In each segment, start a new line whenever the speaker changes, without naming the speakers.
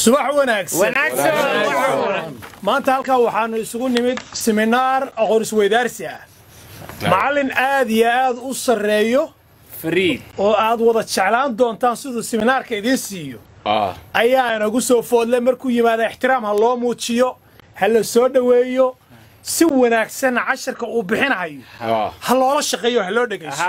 subax wanaagsan maanta halkaa waxaanu isugu nimid siminaar aqoon isweydaarsi ah macallin aad iyo aad u sarreeyo oo aad wada jeclaan doontaan siduu siminaarka idiin siiyo ayaa inagu soo foodle markuu yimaada ixtiraam ha loo muujiyo ha la soo dhoweeyo si wanaagsan casharka uu bixinahayo ha loola shaqeeyo ha loo dhegayso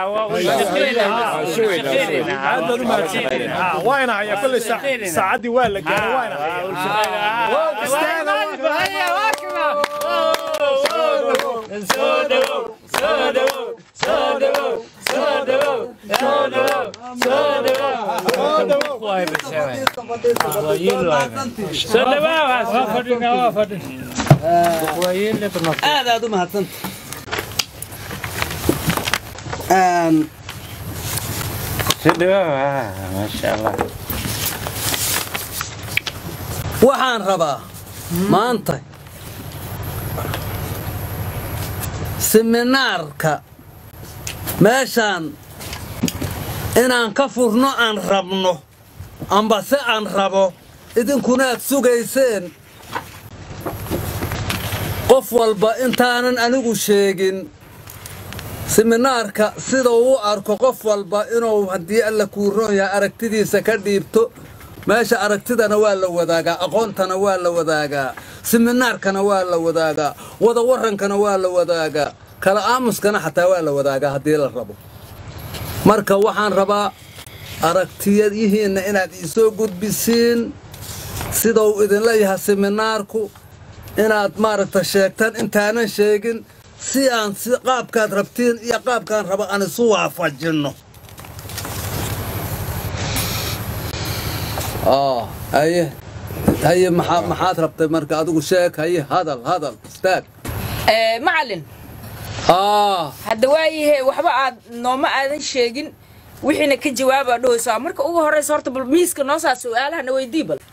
aad baad u mahadsantihiin Ha, waa ina hayaa kolley saa- saacaddii waa la gaaray waa ina hayaa Istaaga, waa-
aad aad u mahadsanta Een, waxaan rabaa maanta siminaarka meeshaan inaan ka furno aan rabno amba se aan rabo idinkuna aad sugayseen qof walba intaanan anigu sheegin siminaarka sida uu u arko qof walba inuu haddii alla kuu roon yahay aragtidiisa ka dhiibto meesha aragtidana waa la wadaagaa aqoontana waa la wadaagaa siminaarkana waa la wadaagaa wada warankana waa la wadaagaa kala aamuskana xataa waa la wadaagaa haddii la rabo marka waxaan rabaa aragtiyadihiinna inaad iisoo gudbisiin sidau idinla yahay siminaarku inaad maaragta sheegtaan intaanan sheegin si aan si qaabkaad rabtiin iyo qaabkaan raba aan isu waafajinno aa haye haye maxaa maxaad rabtay marka adigu sheeg haye hadal hadal istaag
Ee, macallin
aa
hadda waayahe waxba aad nooma aadan sheegin wixiina ka jawaabaa dhahaysaa marka ugu horraysa horta bal miiska noo saa su'aalahana weydii bal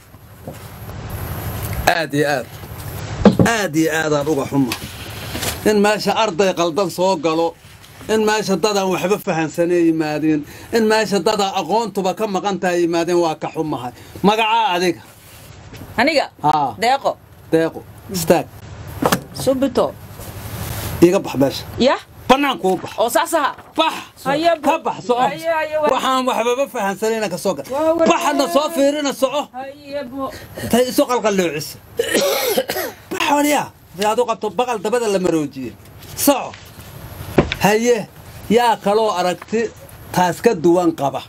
aad iyo aad aad iyo aadaan uga xuma in meesha arday qaldan soo galo in meesha dadaan waxba fahansanee yimaadeen in meesha dadaa aqoontuba ka maqan tahay yimaadeen waa ka xumahay magacaa adiga
aniga
haa
deeqo
deeqo istaag
subito
iga bax meesha
yah
bannaankuu bax
oo saas aha
bax
Haye,
ka bax soco
haye, haye, wa-
waxaan waxbaba fahansanayna ka soo gal
Waa wanaag.
baxadna soo fiirina soco
hayebo
tay isu qalqalloocisa bax waliya si aad u qabto baqal dabada la maroojiye soco haye yaa kaloo aragti taas ka duwan qaba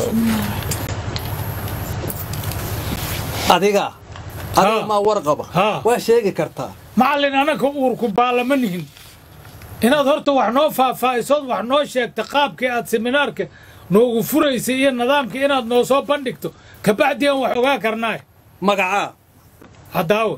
adiga adiga
Ha.
maa war qaba
Ha.
waa sheegi kartaa
macallin anaka uurku baalama nihin inaad horta wax noo faahfaahisood wax noo sheegta qaabkii aad seminaarka noogu furaysay iyo nidaamkii inaad noo soo bandhigto kabacdi aan wax ogaa karnaay
magacaa
haddaawe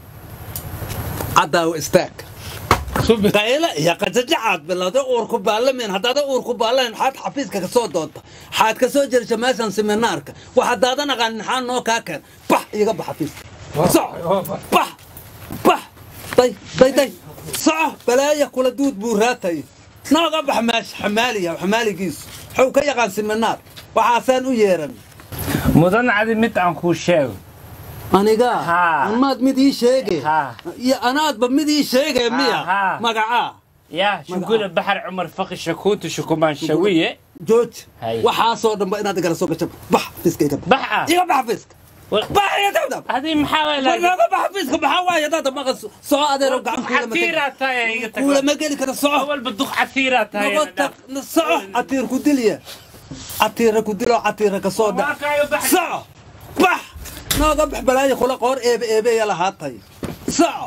caddaawo istaag
subit
qayla iyo qajajacaad bilowda uurku baalamin haddaada uurku baalamin xaad xafiiska ka soo doonta xaad ka soo jerisha meeshan seminaarka wax haddaadan aqaanin maxaa noo kaa keen bax iga bax xafiiska soco bax bax day day day soco balaaya kula duud buu raatay nooga bax meesha xamaaliya xamaaligiisu wuxuu ka yaqaan seminaar waxaasaan u yeeran
mudan cadi mid aan kuu sheego
aniga
Haa.
amaad mid ii sheege
Haa.
iyo anaadba mid ii sheege miya
haa.
magacaa
yaa shugula baxar cumar faqi shakuutu shukumaan shawiye
jooji
Hay.
waxaasoo dhanba inaad igala soo gasho bax fiiska iga bax
bax ah
iga bax fiiska
Wal-
bax iga dabdab
adii maxaa waay lahayd?
naga bax fiiska maxaa waaye hadaada maqas soco adeero gacan kuula ma geli
catiiraa tahay iga tag
kuula ma geli kara soco
awalba duq catiiraa tahay
naga tag soco catiir ku dilya catiira ku dilo catiira ka soo dhac
Markaayo bax
soco bax nooga bax balaayo kula qoor eebe eebeya lahaatay soco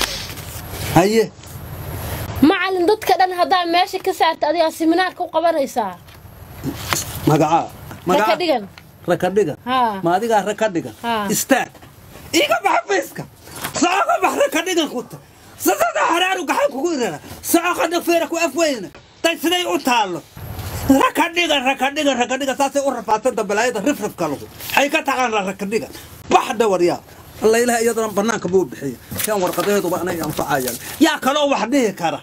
haye
macallin dadka dhan haddaa meesha ka saarta adigaa siminaarka u qabanaysaa
magacaa
raka dhigan
raka dhigan
Haa.
ma adigaa raka dhigan
Haa.
istaag iga bax fiiska soco bax raka dhigan ku ta sadada haraaru gacan kugu irara soco qadha feera ku afweyna tay siday u taallo raka dhigan raka dhigan raka dhigan saasay u rafaadsanta balaayada rifrifka lagu waxay ka taqaanaa raka dhigan bax dhawaryaa alla ilaah iyadana bannaanka buu bixiya kan warqadaheeduba anay anfacayaan yaa kaloo wax dhihi kara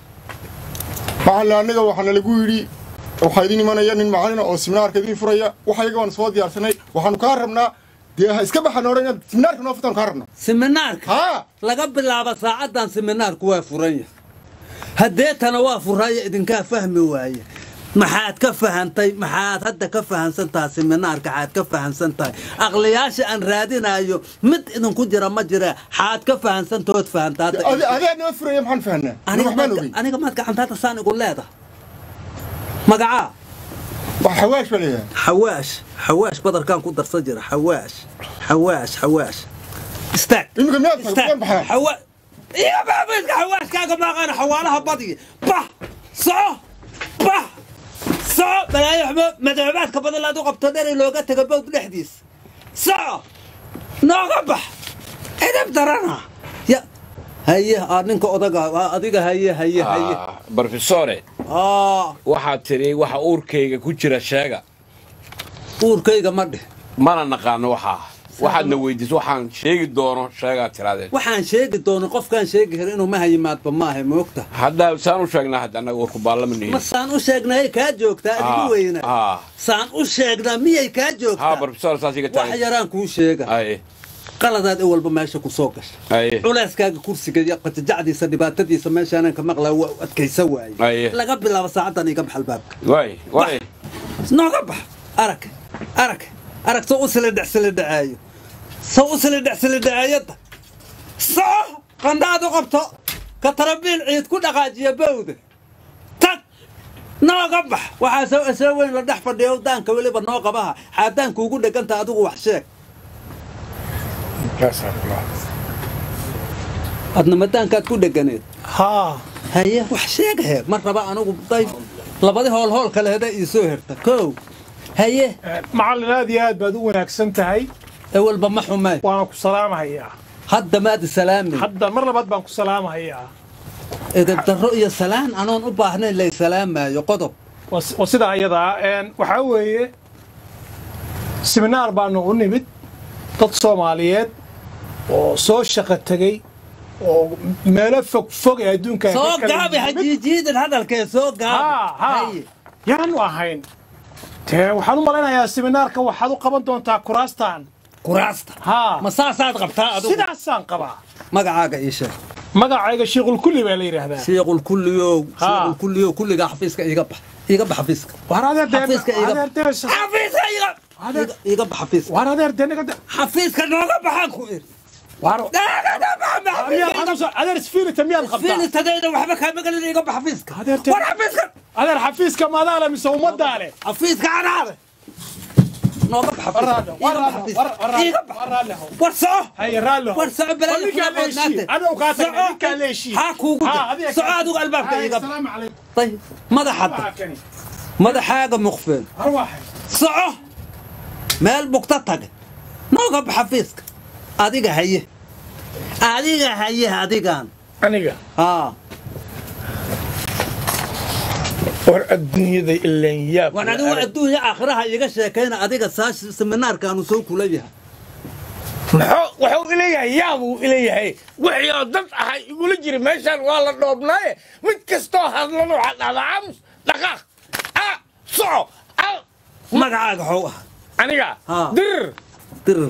macallin annaga waxaana lagu yidhi waxaa idin imanaya nin macallina oo siminaarka idin furaya waxa iyaga waan soo diyaarsanay waxaanu kaa rabnaa dee ha iska baxan odhan inaad siminaarka noo futaan kaa rabna
siminaarka
haa
laga bilaabo saacaddan siminaarku waa furan yahay haddeetana waa furaya idinkaa fahmi waaye maxaad ka fahantay maxaad hadda ka fahansan tahay siminaarka xaad ka fahansan tahay aqliyaasha aan raadinayo mid idinku jira ma jira xaad ka fahansantahood fahanta hadda
Adi- adaa noo furaya maxaan fahanaa aniga
aniga
waxbaan
maad-
ogey
aniga maad gacantaada saan igu leedahay magacaa
wax xawaash baa leeyahay
xawaash xawaash badarkaan ku darsan jira xawaash xawaash xawaash istaag
iminka miyaad tahay
istaag
waan baxaa
xawa iga baabiska xawaashkaaga maaqaana xawaalaha badiga bah soco bah soco balaayo waxba madoobaadka badan laad u qabto dheri looga taga bowd dhexdiis soco nooga bax edab darana ya haye aa ninka odaga aa adiga haye haye haye
brofesore
aa
waxaad tiri waxa uurkayga ku jira sheega
uurkayga ma dheh
mana naqaano waxaa waxaadna weydiiso waxaan sheegi doono sheegaad tiraadeen
waxaan sheegi doono qofkaan sheegi kara inuu maha yimaadba maaha moogta
hadda saan u sheegnaa hadda annaga warku baallama nihin
ma saan u sheegnay kaa joogtaa adigu weyna
haa
saan u sheegnaa miyay kaa
haa
joogtaa
brofesor saas iga
wax
tahay
yaraan kuu sheega
aye
qaladaad i walba meesha ku soo gasha
aye
culeyskaaga kursiga iyo qajajacdiisa dhibaatadiisa meeshaanan ka maqlaa waa u adkaysa waaye
Aye.
laga bilaabo saacaddan iga bax albaabka
waay waay
nooga bax arag arag arag soo u silidhex silidhacaayo soo u silidhex silidhacaayadda soco qandhaad u qabto ka tarabiil ciid ku dhaqaajiya bowda tag nooga bax waxaa soo asoo weyn la dhex fadhiyo daanka weliba noo qabaha xaadaanka ugu dheganta adigu wax sheeg adna madaankaad ku dheganeed
haa
haye wax sheegahe ma raba anigu day labadi hoolhool kale heda ii soo herta kow haye
macallin aad iyo aad baad u wanaagsan tahay
ewelba ma xumay
waana ku salaamahayaa
hadda maad salaamin
hadda mar labaad baan ku salaamahayaa
edeb darro iyo salaan anoon u baahnayn lay salaamaayo qodob
waa si- waa sidaa ayadaa een, waxaa weeye siminaar baanu u nimid dad soomaaliyeed oo soo shaqo tegey oo meelo fog fog ee adduunka ay ka
soo
kala
gaabi
yimid.
hajiijiidin hadalkee soo
haa
gaabi
haa
haye
yaanu ahayn dee waxaan u malaynayaa siminaarka waxaad u qaban doontaa kuraastan
kuraasta
haa
ma saasaad qabtaa adigu
sidaasaan qabaa
magacaaga ii sheeg
magacayga shiiqul kulli baa la yidhaahdaa
shiiqul kulliyow
Haa.
shiiqul kulliyow kulligaa xafiiska iiga bax iiga bax xafiiska
war adeer dee
xafiiska iiga
adeer dee
xafiiska iiga iiga- iiga bax xafiiska
war adeer dee naga de-
xafiiska nooga baxaan ku iri
war
Nooga bax, ma
miyaad
xafiiska iiga
xasuusa adeer isfiilita miyaad qabtaa
fiilitadayda waxba kaa magalin iiga bax xafiiska
Adeer te-
war xafiiska
adeer xafiiska maadaale mise ummaddaa leh
xafiiska canaade nooga bax
Warraadho,
xafiiska iiga bax
warraadho,
xafiiska
warraadho,
iiga bax
warraadho.
war soco
haye raallo
war soco balaa
ninkaa la heshiiye adigu kaa tagay ninkaa la heshiiye
haa kuugu
Haa,
jir
adiga
soco
kaa-
adigu albaabka
Haye,
iiga bax
asalaamu calaykum
طيب madaxadda
Waa kani.
madaxaaga muqfeel
arwaaxay
soco meel bugta tage nooga bax xafiiska adiga haye adiga haye adigan
aniga
haa
war adduunyada ilaan yaab
waan adigu adduunya aakhiraha iiga sheekayna adiga saash seminaarkaanu soo kula yahay
muxuu wuxuu ileeyahay yaabuu ileeyahay wixii oo dad ahay igula jira meeshaan waa la dhoobnaaye mid kastoo hadlan waxaa dhahdaa aamus dhaqaaq a soco a
magacaaga xow ah
aniga
Haa.
dir
dirir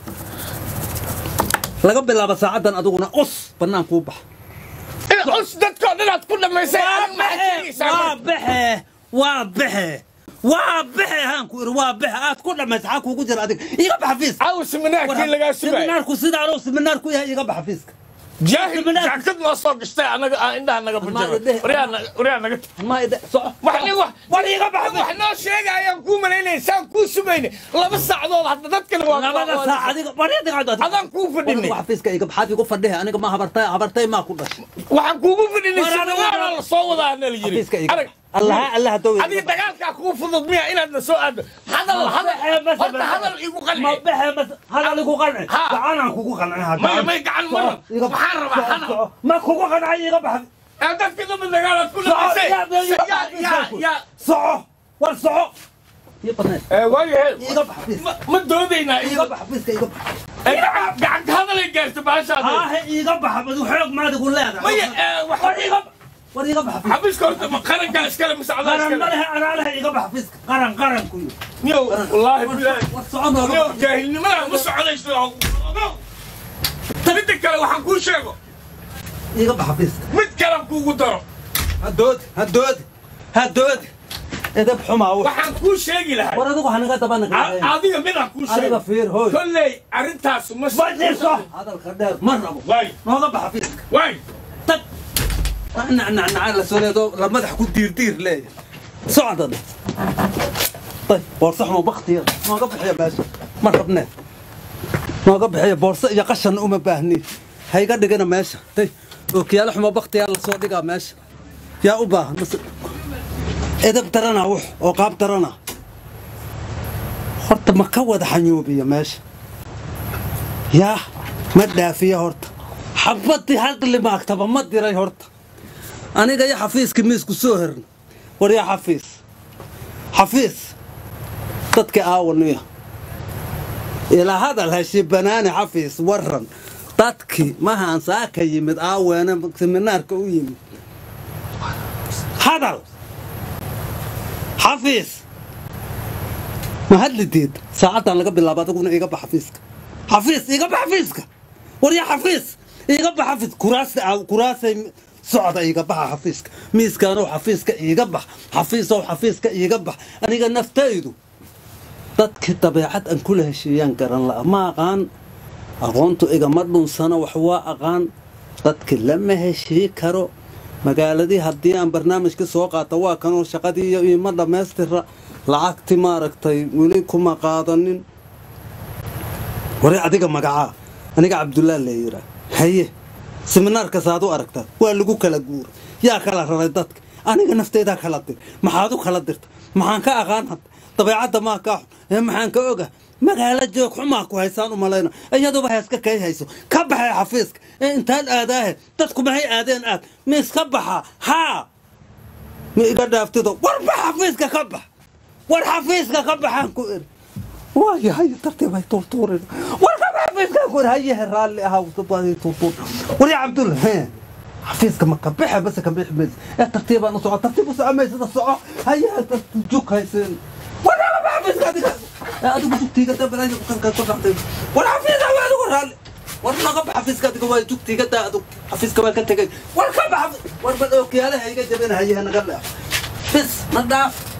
laga bilaabo saacaddan adiguna us bannaan kuu bax
in cus dadkoo dhanaad ku dhammaysay adig maxaad sheegaysaa
waa
marka?
baxe waa baxe waa baxe haan ku iri waa baxe aad ku dhammaysa xaa kuugu jira adiga iiga bax xafiiska
aw siminaarkii lagaa sugay
seminaarku sidaanoo seminaar ku yahay iiga bax xafiiska
jaahil
Siminaar-
jaakad noo soo gashtay anaga aan indhaha naga bujaba
idhe-
waryaa naga
ma ide soco
wax nin wax
war iiga bax
wax noo sheegayaan kuu malaynaya saan kuu sugayne laba saacadood hadda dadkana waa
labada
waa-
saac adiga war idiga
adaan kuu fadhinay
War xafiiska iiga baxaad igu fadhiha aniga ma habartay habartay maa ku dhashay
waxaan kuugu fadhinay
War adiga-
siminaara la soo wadaa na la yiri
xafiiska iiga
arag
allaha allaha dow
adiga dagaalkaa kuu fudud miya inaad na soo aado hadal hadal horta hadal igu
ma
qanci
baxe bas hadal igu qanci
Ha.
gacanaan kugu qancin hadda
may may gacan maran waxaan rabaa hadal
ma kugu qancay iiga bax
ee dadka dama dagaalaad ku
soco
dhamaysay
yaa- yaa-
yaa
yaa-
yaa yaa
soco war soco iyo badneed
ee waayahay
iiga bax xafiiska
ma- ma doodaynaa
iiga bax xafiiska iiga bax
ee gacan gacanta hadalay gaarta baashaada
aahe iiga bax badu xoog maad igu leedahay
maya ee
war
waxa
iiga war iga bax xafiiska
xabiiska horta ma qarankaa iskale mise adaa
qaran ma
iskale
lehe anaa lehe iga bax xafiiska qaran qaran ku yiri
niyow wallaahi bilaahi
war socon nooga
niyow
bax
jaahilnimada ma soconayso midda kale waxaan kuu sheego
iga bax xafiiska
mid kalan kuugu daro
hadoodi hadoodi hadoodi edab xumaa wax
waxaan kuu sheegi lahay
war adigu hanaga daba
A-
naga
adiga midaan kuu
adiga
sheego
fiir hooy
kolley arrintaas ma
fadhiiso hadalka dheer ma rabo
waay
nooga bax xafiiska
waay
tag nacnacnacaa la soo leedo la madax ku diirdiir leeya socdada طيب بورصة حمو بختي ما قبح باشا ما ربنا ما قبح يا بورصة يا قشن أم باهني هاي قد قنا ماشي طيب اوكي يا حمو بختي يلا صوتي ماشي يا أبا بس إذا بترنا وح وقاب ترنا horta ma ka wada xanyuubiya meesha yaa ma dhaafiya horta xabadii halqli maagtaba ma diray horta aniga iyo xafiiska miisku soo herna war yaa xafiis xafiis dadka aawaniya ilaa hadal heshi banaani xafiis waran dadkii mahaan saaka yimid aaweene seminaarka u yimid hadal xafiis ma hadli diid saacaddan laga bilaabo adiguna iga bax xafiiska xafiis iga bax xafiiska war yaa xafiis iga bax xafiis kuraasta aaw kuraasay socda iga baxa xafiiska miiskaanow xafiiska iiga bax xafiisow xafiiska iiga bax aniga naftaydu dadkii dabeecad aan kula heshiiyaan garan la'a ma aqaan aqoontu igama dhunsano wax waa aqaan dadki lama heshii karo magaaladii haddii aan barnaamijka soo qaata waa kanoo shaqadii iyo iima dhammaystira lacagti maaragtay weli kuma qaadanin wari adiga magacaa aniga cabdullah la yiraa haye seminaarkas aad u aragtaa waa lagu kala guuray yaa kala raray dadka aniga nafteydaa kala dir maxaad u kala dirta maxaan ka aqaan hadda dabeecadda maa kaa xun ee maxaan ka oga magaalo joog xumaa ku haysaan u malayna iyaduba heeska kay hayso ka baxay xafiiska ee intaan aadaahe dadku maxay aadeen aad ma iska baxa haa ma iga dhaaftido warba xafiiska ka bax war xafiiska ka baxaan ku iri waayahay tartiibay tuurtuurin war ka bax xafiiska ku iri hayehe raalli ahaa dabadii tuurtuur war yaa cabdulla hee xafiiska ma ka baxe base ka bixi maysa ee tartiibaan u soco tartiib u soco maysada soco hayehe jug hayseen war ka bax xafiiska adiga ee adigu jugtiiga dabalaaya ku dhacday war xafiiska waa adigu raalli war naga bax xafiiska adiga waa jugtiiga daa adigu xafiiska waa ka tegay war ka bax war bal ookiyaalaha iga jabin hayehe naga leex bis na dhaaf